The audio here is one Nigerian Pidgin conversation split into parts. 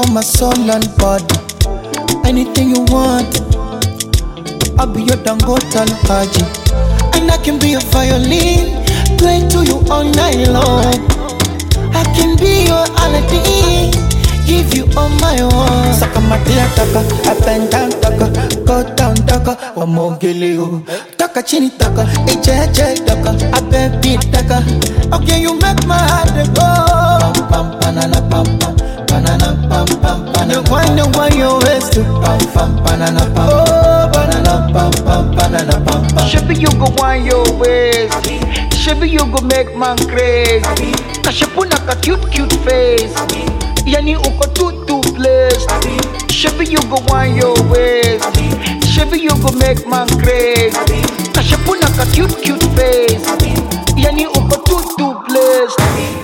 for my soul and body. Anything you want, I'll be your Dangote Haji. And I can be your violin, play to you all night long. I can be your Aladdin, give you all my own. Saka matia taka, up and down taka, go down taka, wamogele you. Taka chini taka, eche eche taka, abe beat taka. Okay, you make my heart go. Pam pam banana pam pam, banana pam pam banana. You wind and wind your waist to pam pam banana pam. Oh, banana pam pam banana pam pam. Shabby, you go wind your waist. Shabby, you go make man crazy. Kashapuna ka cute cute face. Yani uko too too blessed. Shabby, you go wind your waist. Shabby, you go make man crazy. Kashapuna ka cute cute face. Yani uko too too blessed.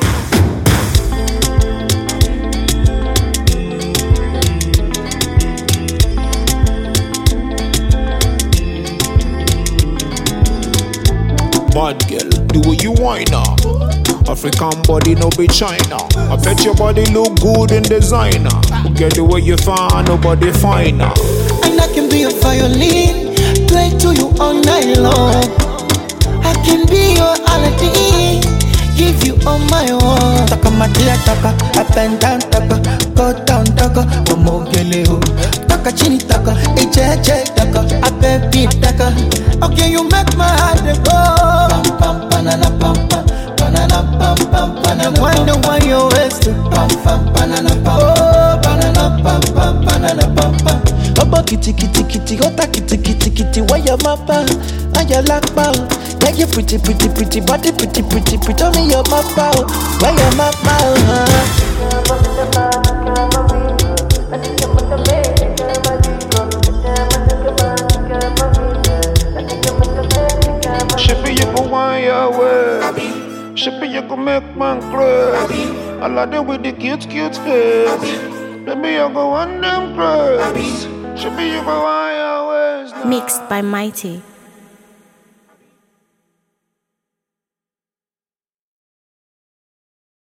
Bad girl, the way you whine now. African body, no be China. I bet your body look good in designer. Get the way you find, nobody finer. And I can be a violin, play to you all night long. I can be your Aladdin, give you all my own. Taka matia taka, up and down taka, go down taka, wamogele ho. Taka chini taka, eche eche taka, abe beat taka. Okay, you make my heart go. Pam pam banana pam pam, banana pam pam banana. Wind and wind your waist to pam pam banana pam. Oh, banana pam pam banana pam pam. Ọmọ kìtìkìtìkìtì ọ̀tá kìtìkìtìkìtì wáyà máa bá ayà lápá o. Yeah, you pretty pretty pretty body pretty pretty pretty omi yọ máa bá o. Wáyà máa bá o. hàn. Shippy, you go wind your way. Shippy, you go make man crazy. I like them with the cute, cute face. Baby, you go on them crazy. Shippy, you go wind your ways now. Mixed by Mighty.